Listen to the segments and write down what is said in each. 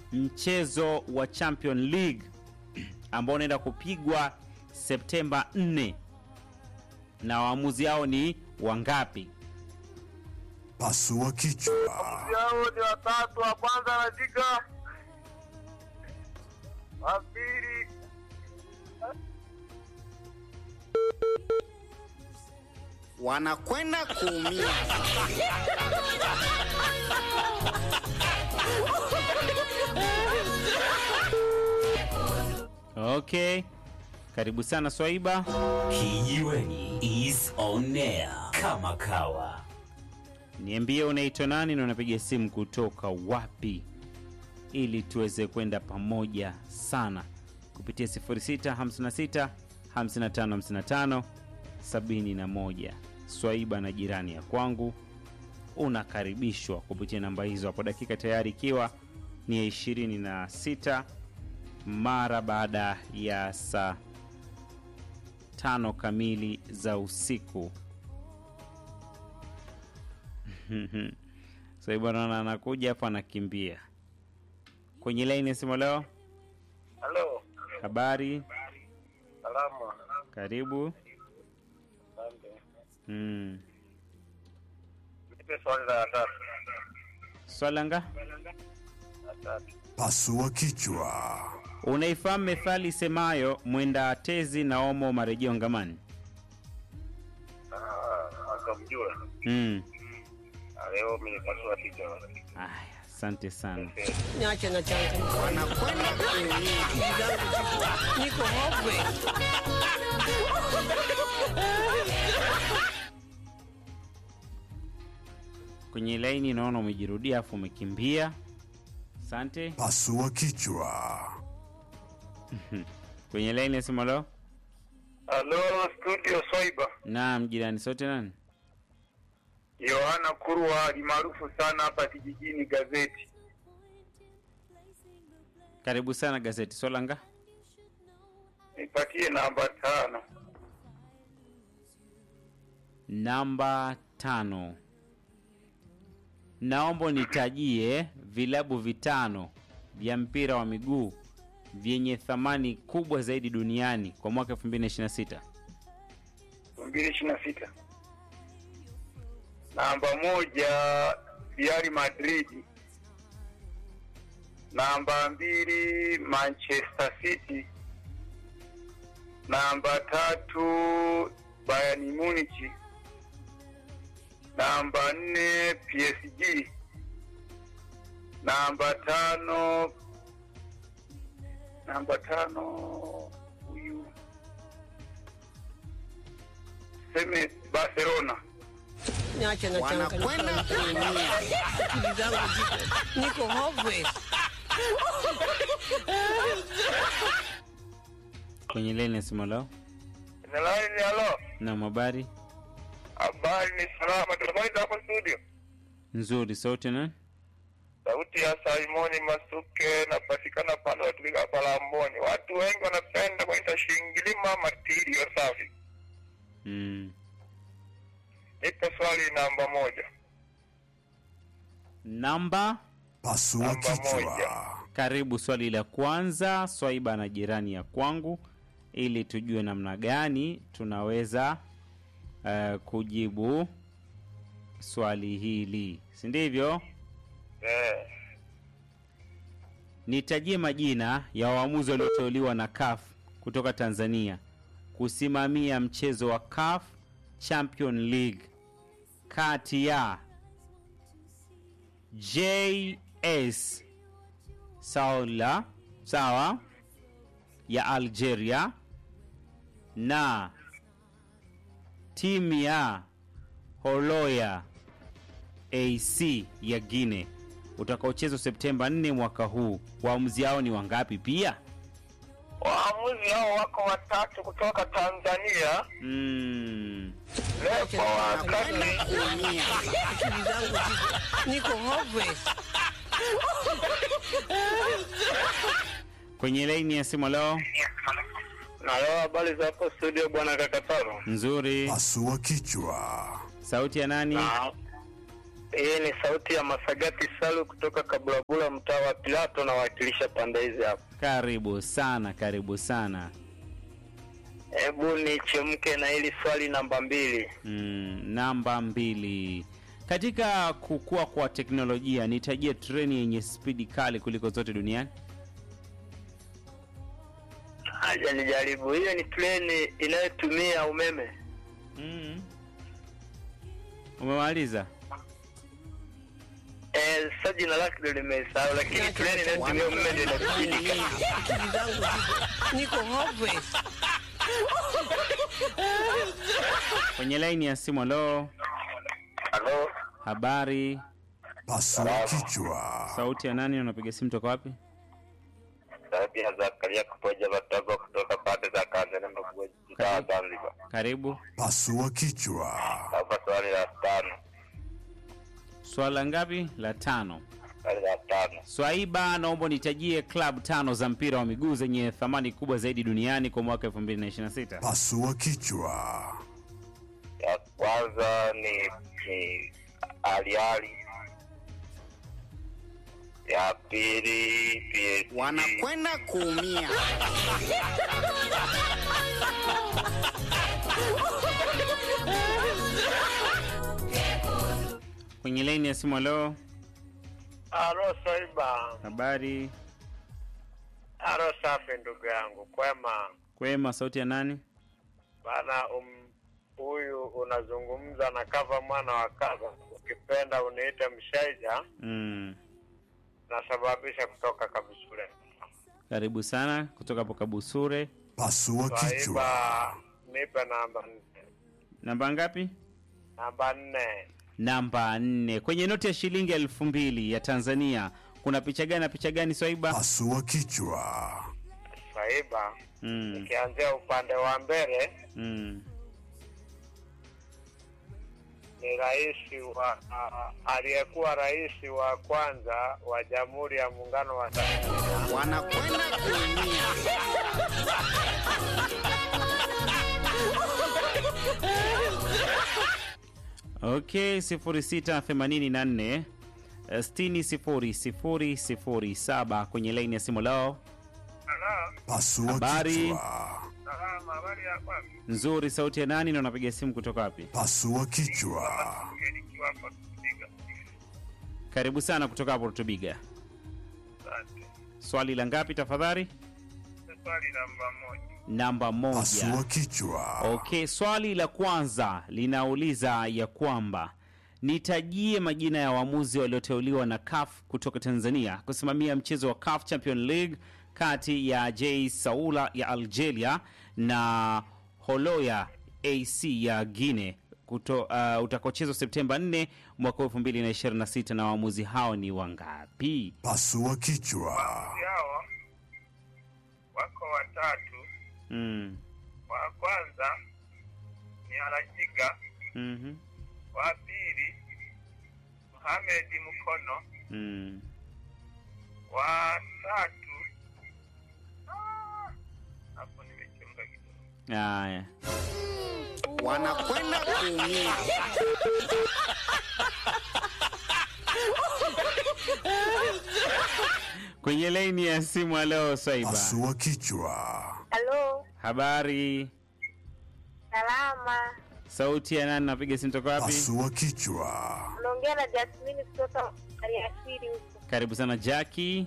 mchezo wa Champion League ambao unaenda kupigwa Septemba 4 na waamuzi hao ni wangapi? Pasua kichwa. Yao ni watatu, wa kwanza anapiga, wa pili wanakwenda kuumia. Okay, karibu sana Swaiba. Kijiweni is on air kama kawa. Niambie unaitwa nani na unapiga simu kutoka wapi, ili tuweze kwenda pamoja sana kupitia 0656 5555 71. Swaiba na jirani ya kwangu unakaribishwa kupitia namba hizo hapo, dakika tayari ikiwa ni ya 26 mara baada ya saa tano kamili za usiku. Swaiba naona anakuja hapa anakimbia kwenye laini ya simu. Leo halo, habari, salama. karibu. Asante. Mm. Nipe swali la tatu. Swala nga La tatu. Pasua kichwa. unaifahamu methali isemayo mwenda tezi na omo marejeo ngamani? Ah, akamjua. Mm. Ah, Leo mimi nipasua picha. Aya, asante sana. Niache na changu. Wanakwenda kuumia. Akili zangu ziko- niko hopeless. Kwenye laini naona umejirudia afu umekimbia. Asante. Pasua kichwa. Kwenye laini ya simu leo. Halo, studio Swaiba. Naam, jirani sote nani? Yohana Kurwa alimaarufu sana hapa kijijini gazeti. Karibu sana gazeti. Swala nga Nipatie namba tano. namba tano. Naomba unitajie vilabu vitano vya mpira wa miguu vyenye thamani kubwa zaidi duniani kwa mwaka 2026. 2026. Namba moja Real Madrid. Namba mbili Manchester City. Namba tatu Bayern Munich. Namba nne PSG. Namba tano namba tano huyu seme Barcelona. Niache na changu. Wanakwenda kuumia. Akili zangu ziko- niko hopeless. Kwenye laini ya simu leo. Nalaini halo. Na habari Habari ni salama. Tunakwenda hapo studio. nzuri sote na Sauti ya Simoni Masuke napatikana pale watumika Palamboni. Watu wengi wanapenda kuita Shingilima Matirio safi. mm. Nipo swali namba moja. Namba Pasua Namba kichwa. moja. karibu swali la kwanza swaiba na jirani ya kwangu ili tujue namna gani tunaweza uh, kujibu swali hili si ndivyo Eh, nitajie majina ya waamuzi walioteuliwa na CAF kutoka Tanzania kusimamia mchezo wa CAF Champion League kati ya JS Saoula sawa ya Algeria na timu ya Holoya AC ya Guinea utakaochezwa Septemba 4 mwaka huu. Waamuzi hao ni wangapi pia? waamuzi hao wako watatu kutoka Tanzania. Mm. Lepo wa Wanakwenda kati kuumia. Akili zangu ziko- niko hopeless. Kwenye laini ya simu leo na leo habari za hapo studio bwana Kakataro. nzuri. Pasua kichwa. Sauti ya nani? Na Hii ni sauti ya Masagati Salu kutoka Kabulabula, mtaa wa Pilato, nawakilisha pande hizi hapa. Karibu sana, karibu sana. Hebu nichemke na hili swali namba mbili. Mm, namba mbili. Katika kukua kwa teknolojia, nitajie treni yenye spidi kali kuliko zote duniani. Haja nijaribu. Hiyo ni treni inayotumia umeme. Mm. Umemaliza? Eh, sasa jina lake ndio nimesahau, lakini treni inayotumia umeme ndio inaspidi. Akili zangu ziko niko hopeless. Kwenye laini ya simu, lo, Halo, habari, Pasua kichwa. sauti ya nani? Unapiga simu toka wapi? sauti ya Zakaria kupoja Batogo kutoka pande za Kanzana Mbugu, mtaa wa Zanzibar. Karibu. Pasua kichwa. Hapa swali la tano, Swala ngapi? La tano. swali la tano. Swaiba, naomba nitajie klabu tano za mpira wa miguu zenye thamani kubwa zaidi duniani kwa mwaka 2026. Pasua kichwa. Ya kwanza ni ni Aliali, ya pili PSG, wanakwenda kuumia. Kwenye laini ya simu, lo, Alo Swaiba, habari, alo safi ndugu yangu, kwema kwema, sauti ya nani? bana. Um, huyu unazungumza na kava mwana wa kava, ukipenda uniite Mshaija, Mm. nasababisha kutoka Kabisule. Karibu sana kutoka hapo Kabusure. Pasua kichwa. Swaiba, nipe namba nne. Namba ngapi? Namba nne, Namba nne. Kwenye noti ya shilingi elfu mbili ya Tanzania kuna picha gani na picha gani, Swaiba? Pasua kichwa. Swaiba, Mm. nikianzia upande wa mbele Mm. ni rais wa a- aliyekuwa rais wa kwanza wa Jamhuri ya Muungano wa Tanzania. wanakwenda kuumia. Okay, 0684 600007 kwenye laini ya simu lao. Pasua Habari. kichwa. Habari ya kwako? Nzuri, sauti ya nani na unapiga simu kutoka wapi? Pasua kichwa. Nikiwa hapa kupiga. Karibu sana kutoka hapo Rutubiga. Asante. Swali la ngapi tafadhali? Swali namba moja. Pasua Namba moja. kichwa. Okay, swali la kwanza linauliza ya kwamba nitajie majina ya waamuzi walioteuliwa na CAF kutoka Tanzania kusimamia mchezo wa CAF Champion League kati ya J Saula ya Algeria na Holoya AC ya Guinea kuto, uh, utakaochezwa Septemba 4 mwaka 2026 na waamuzi hao ni wangapi? Pasua kichwa. Hawa wako watatu. Mm. Wa kwanza ni Alajiga, mhm, wa pili Mohamed Mkono, Mm. wa tatu Ah, hapo nimechunga kidogo. Haya. wanakwenda kuumia. Kwenye laini ya simu leo Swaiba. Pasua kichwa. Halo, Habari. salama. Sauti ya nani napiga simu toka wapi? Pasua kichwa. Unaongea na Jasmine kutoka Aliasiri huko. Karibu sana Jackie.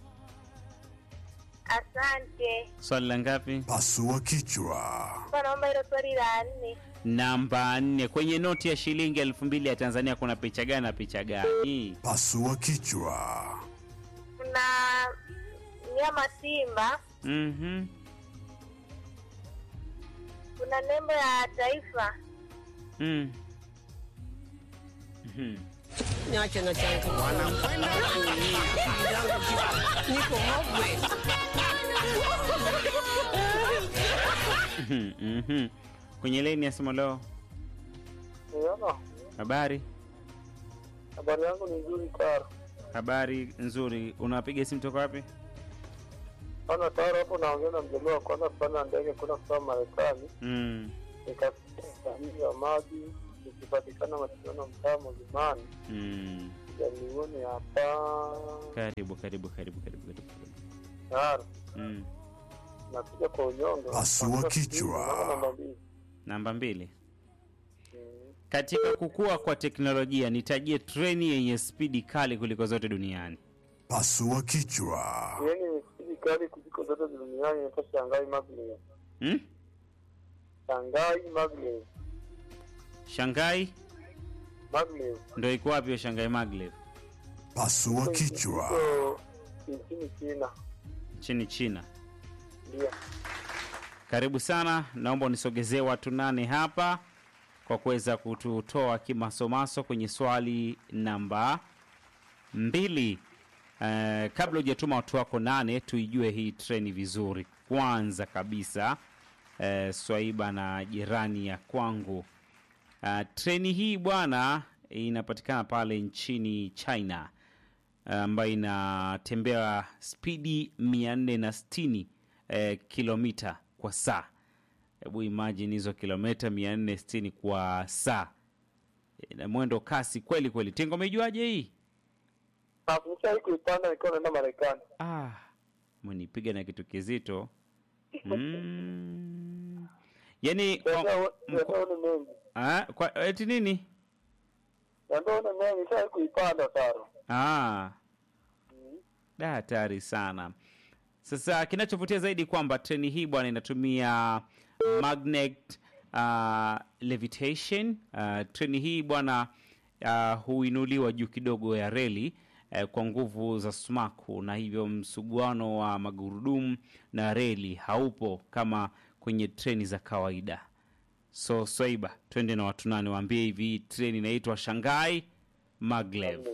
Asante. Swali la ngapi? Pasua kichwa. Kwa naomba hilo swali la nne. Namba nne. Kwenye noti ya shilingi elfu mbili ya Tanzania kuna picha gani na picha gani? Pasua kichwa. Kuna mnyama simba, Mhm. kuna nembo ya taifa. Mm. Mhm. Niache na changu. Wanakwenda kuumia. Akili zangu ziko niko hopeless. Mhm, mhm. Kwenye laini ya simu leo. Niona Habari. habari yangu ni nzuri Taro. Habari nzuri. Unapiga simu toka wapi? Ana Taro hapo naongea na mjamaa wa kwanza kupanda ndege kwenda kutoka Marekani, Mm. nikasikia utalii wa maji ikipatikana mashindano mtaa Mlimani mm. jaliuni hapa karibu karibu karibu karibu karibu karibu. Taro mm. nakuja kwa unyonge. Pasua Nakuja kichwa. kupiga, namba mbili. namba mbili Mm. katika kukua kwa teknolojia nitajie treni yenye spidi kali kuliko zote duniani Pasua kichwa. Yaani spidi kali kuliko zote duniani inaitwa Shanghai Maglev. hmm? Shanghai Maglev. shangai Maglev. ndo iko wapi hiyo shangai maglev Pasua kichwa. Iko nchini China. nchini china Ndio. karibu sana naomba unisogezee watu nane hapa kwa kuweza kututoa kimasomaso kwenye swali namba mbili uh, kabla hujatuma watu wako nane tuijue hii treni vizuri kwanza kabisa uh, swaiba na jirani ya kwangu uh, treni hii bwana inapatikana pale nchini china ambayo inatembea spidi 460 eh, kilomita kwa saa hebu imagine hizo kilomita 460 kwa saa na mwendo kasi kweli kweli tingo umejuaje hii Nishai kuipanda nikiwa naenda Marekani. ah, mnipiga na kitu kizito mm. yani kwa, Ndio ni mengi. ah, kwa, eti nini Ndio ni mengi. Nishai kuipanda Taro. Ah. Da, hatari sana. Sasa kinachovutia zaidi kwamba treni hii bwana inatumia magnet uh, levitation. Uh, treni hii bwana uh, huinuliwa juu kidogo ya reli uh, kwa nguvu za sumaku, na hivyo msuguano wa magurudumu na reli haupo kama kwenye treni za kawaida. So Swaiba, twende na watu nane, waambie hivi hii treni inaitwa Shanghai Maglev.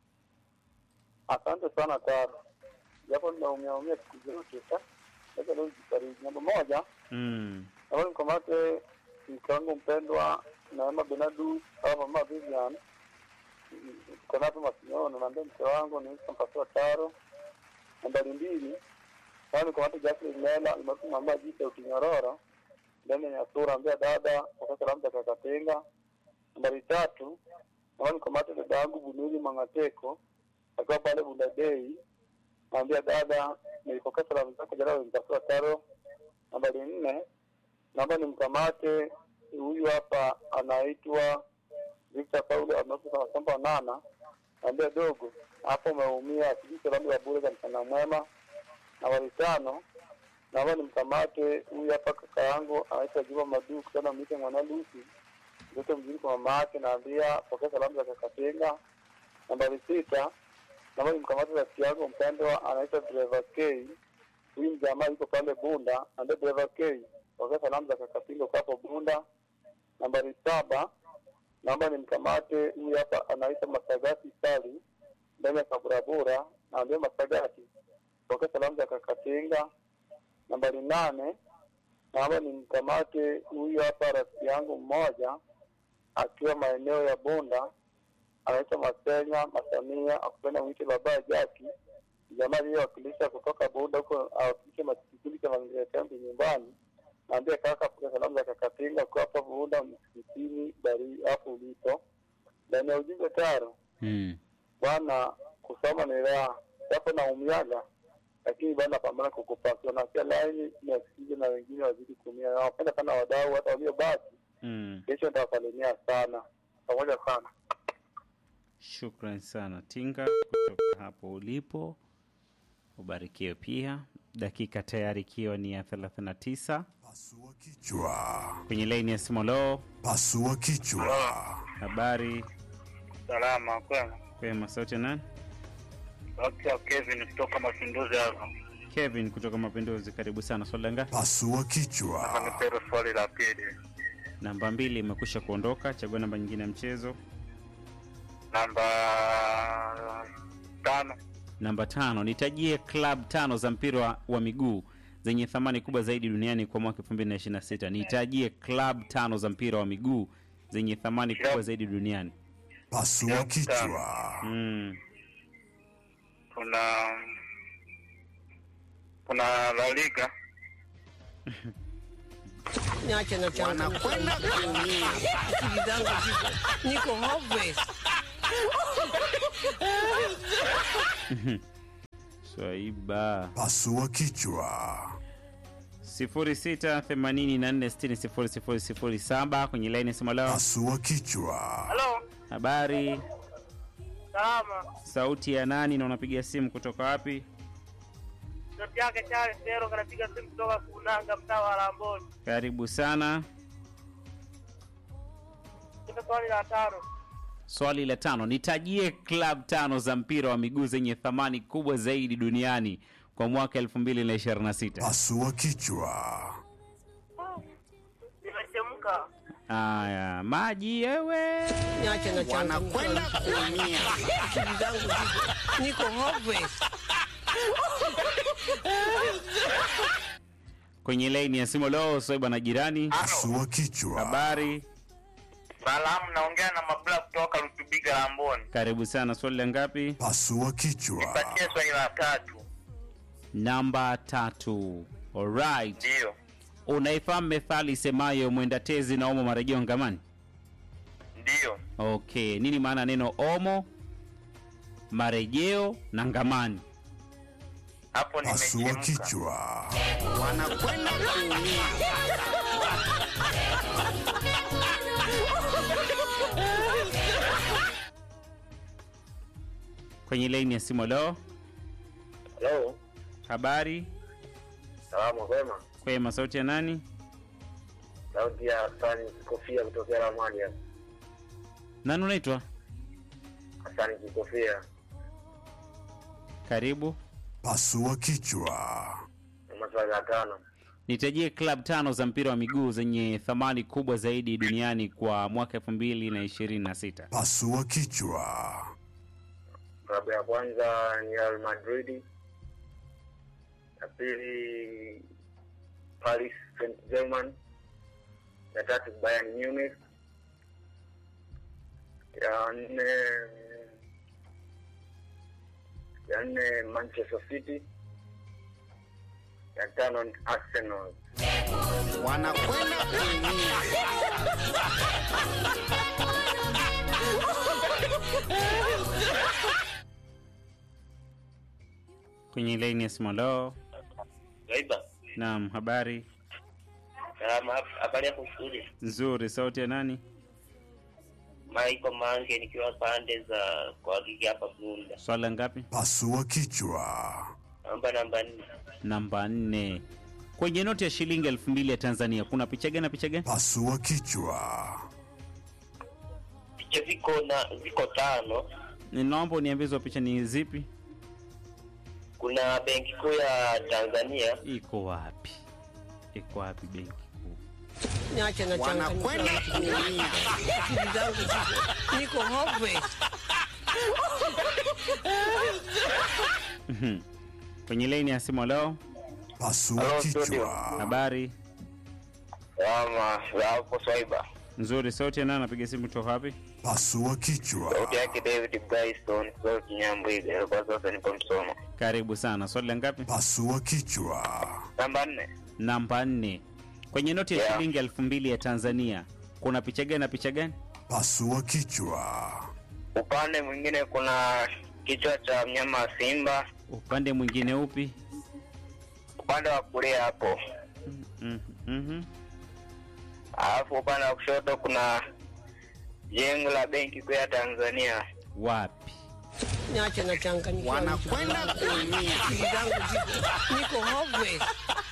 Asante sana Taro. Japo ninaumia umia siku zote sasa. Sasa leo jifariji. Namba moja, Mm. naomba nikamate mke wangu mpendwa Neema Benadu au mama Vivian. Tuko napo Masinyono, naambia mke wangu ni mpasua Taro. Nambari mbili, naomba nikamate Jacqueline Mela, nimekuwa mama jita ukinyororo. Ndani ya sura ambia dada kwa salamu za kakatenga. Nambari tatu, naomba nikamate dada yangu Bunuli Mangateko akiwa pale Bundadei, naambia dada, nilipokea salamu zako jana, ulimtafuta Taro. Nambari nne, naomba nimkamate huyu hapa, anaitwa Victor Paulo amekufa Samba Nana, naambia dogo, hapo umeumia, sijui salamu ya bure za mchana mwema. Nambari tano, naomba nimkamate huyu hapa kaka yangu anaitwa Juma Madu kutoka Mite Mwana Lucy, mtoto mzuri kwa mama yake, naambia pokea salamu za kakatenga. Nambari sita, naomba nimkamate rafiki yangu mpendwa anaitwa Driver K. Huyu mjamaa yuko pale Bunda, naambia Driver K, pokea salamu za kakatinga kwa hapo Bunda. Nambari saba, naomba nimkamate huyu hapa anaitwa Masagati Sali ndani ya Kaburabura, naambia Masagati, pokea salamu za kakatinga. Nambari nane, naomba nimkamate huyu hapa rafiki yangu mmoja akiwa maeneo ya Bunda anaitwa Masenya Masamia, akupenda mwite baba Jaki, jamaa aliyewakilisha kutoka Bunda huko, awakilishe ma- kikundi cha mazingira kambi nyumbani. Naambia kaka, pokea salamu za kakatinga kwa hapa Bunda msikitini bari hapo ulipo. Ndani ya ujumbe taro, Mm. bwana, kusoma ni raha, japo naumiaga lakini bado napambana kukupasua na pia laini niwasikize na wengine wazidi kuumia. Nawapenda sana wadau, hata waliobaki, Mm. kesho nitawasalimia sana, pamoja sana. Shukran sana Tinga kutoka hapo ulipo, ubarikiwe pia. Dakika tayari ikiwa ni ya 39 Pasua kichwa. kwenye laini ya Simolo. Pasua kichwa. Habari Salama kwema. kwema, sauti ya nani? Dr. Kevin kutoka Mapinduzi hapa. Kevin kutoka Mapinduzi, karibu sana. Swali la ngapi? Pasua kichwa. Nipero swali la pili. Namba mbili imekwisha kuondoka, chagua namba nyingine ya mchezo. Namba tano. Namba tano, nitajie club tano za mpira wa, wa miguu zenye thamani kubwa zaidi duniani kwa mwaka 2026. Nitajie club tano za mpira wa miguu zenye thamani kubwa zaidi duniani. Pasua kichwa. Mm. Kuna kuna La Liga. niache na changu wanakwenda kuumia. akili zangu ziko niko hopeless Swaiba Pasua kichwa. 0684600007 kwenye laini ya simu leo. Pasua kichwa. Halo, Habari, salama. sauti ya nani na unapiga simu kutoka wapi? Sauti yake Charles Dero kanapiga simu kutoka Kunanga, mtaa wa Lamboni. Karibu sana. Kuna swali la tano. Swali la tano, nitajie club tano za mpira wa miguu zenye thamani kubwa zaidi duniani kwa mwaka 2026. Pasua kichwa. Nimechemka. Aya, maji yewe. niache na changu Wanakwenda kuumia. akili zangu ziko niko hopeless Kwenye laini ya simu leo Swaiba na jirani. Pasua kichwa. Habari, Salamu, naongea na Mabula kutoka Rutubiga Lamboni. karibu sana. Swali la ngapi? Pasua kichwa. Patie swali la tatu. Namba tatu. Alright. Ndiyo, Unaifahamu methali isemayo mwenda tezi na omo marejeo ngamani? ndiyo. Okay, nini maana ya neno omo, marejeo na ngamani? Hapo Pasua nimechemka. kichwa. Wanakwenda kuumia. Kwenye laini ya simu leo. Hello, Habari, salamu kwema. kwema. Sauti ya nani? Sauti ya Hasani Kikofia kutokea Ramani hapa. Nani unaitwa? Hasani Kikofia. Karibu. Pasua kichwa. Maswali la tano. Nitajie club tano za mpira wa miguu zenye thamani kubwa zaidi duniani kwa mwaka 2026. Pasua kichwa. Klabu ya kwanza ni Real Madrid, ya pili Paris Saint Germain, ya tatu Bayern Munich, ya nne ya nne Manchester City, ya tano ni Arsenal. Wanakwenda kuumia. Kwenye laini ya simu leo. Gaiba, Naam, habari salama. Habari yako studio? nzuri. Sauti ya nani? Maiko Mange nikiwa pande za kwa gigi hapa Bunda. Swali la ngapi? Pasua kichwa. Namba namba nne. Namba nne. Kwenye noti ya shilingi elfu mbili ya Tanzania kuna picha gani na picha gani? Pasua kichwa. Picha ziko na ziko tano. Ninaomba uniambie hizo picha ni zipi? Kuna benki kuu ya Tanzania Iko wapi? Iko wapi benki kuu? niache na changu Wanakwenda kuumia. akili zangu ziko niko hopeless Kwenye laini ya simu leo. Pasua Hello, kichwa. studio. Habari ama za hapo Swaiba. nzuri. Sauti ya nani? Napiga simu kutoka wapi? Pasua kichwa. Sauti yake David Bryson kutoka Kinyambwiga. Kwa sasa nipo Msoma. Karibu sana. Swali la ngapi? Pasua kichwa. Namba nne. Namba nne. Kwenye noti ya Yeah. shilingi elfu mbili ya Tanzania kuna picha gani na picha gani? Pasua kichwa. Upande mwingine kuna kichwa cha mnyama wa simba. Upande mwingine upi? Upande wa kulia hapo, Mhm, mhm. alafu upande wa kushoto kuna jengo la benki kuu ya Tanzania. Wapi? niache na changu Wanakwenda kuumia. akili zangu ziko niko hopeless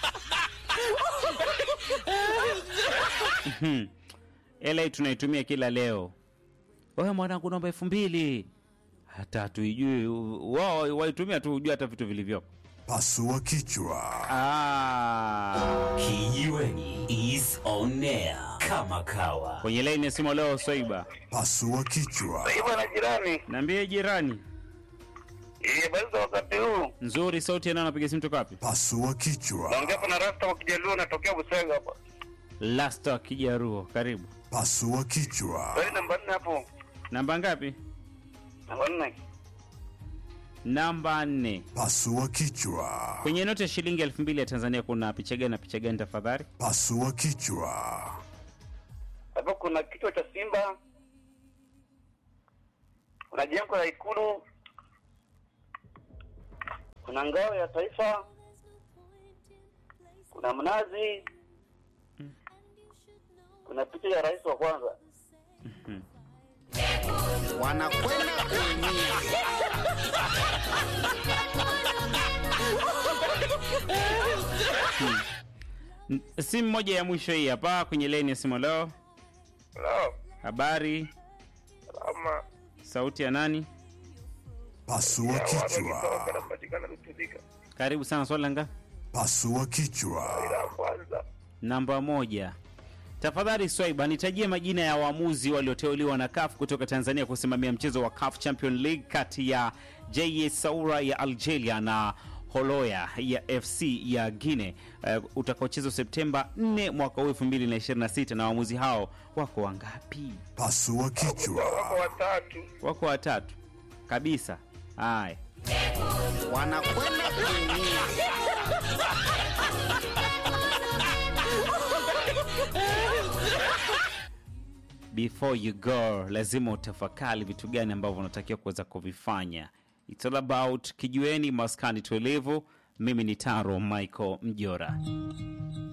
Ela tunaitumia kila leo. Wewe mwanangu, naomba elfu mbili. Hata hatuijui wao, waitumia tu hujua hata vitu vilivyopo. Pasua kichwa. Ah. Kijiweni is on air kama kawa. Kwenye laini ya simu leo Swaiba. Pasua kichwa. Hivyo na jirani, Niambie jirani. eh, basi za wakati huu Nzuri, sauti ya nani anapiga simu toka wapi? Pasua kichwa. naongea hapa na Rasta wa Kijaluo, natokea Busega hapa. Lasta Kijaruo, karibu. Pasua kichwa. Swali namba nne hapo, Namba ngapi? namba nne. Namba nne. Pasua kichwa. Kwenye noti ya shilingi elfu mbili ya Tanzania kuna picha gani na picha gani tafadhali? Pasua kichwa. Hapo kuna kichwa cha simba, kuna jengo la Ikulu, kuna ngao ya taifa, kuna mnazi, kuna picha ya rais wa kwanza. wanakwenda kuumia N- Simu moja ya mwisho hii hapa kwenye leni ya simu. Leo Hello, habari, salama. sauti ya nani? Pasua kichwa. Napatikana Rutubika. Karibu sana. Swali la ngapi? Pasua kichwa. La kwanza. Namba moja. Tafadhali Swaiba, nitajie majina ya waamuzi walioteuliwa na CAF kutoka Tanzania kusimamia mchezo wa CAF Champion League kati ya JS Saoura ya Algeria na Holoya ya FC ya Guinea uh, utakaochezwa Septemba 4 mwaka huu 2026 na waamuzi hao wako wangapi? Pasua kichwa. Watatu. Wako watatu kabisa. Haya. wanakwenda kuumia before you go lazima utafakari vitu gani ambavyo unatakiwa kuweza kuvifanya It's all about kijueni maskani tuelevu mimi ni taro michael mjora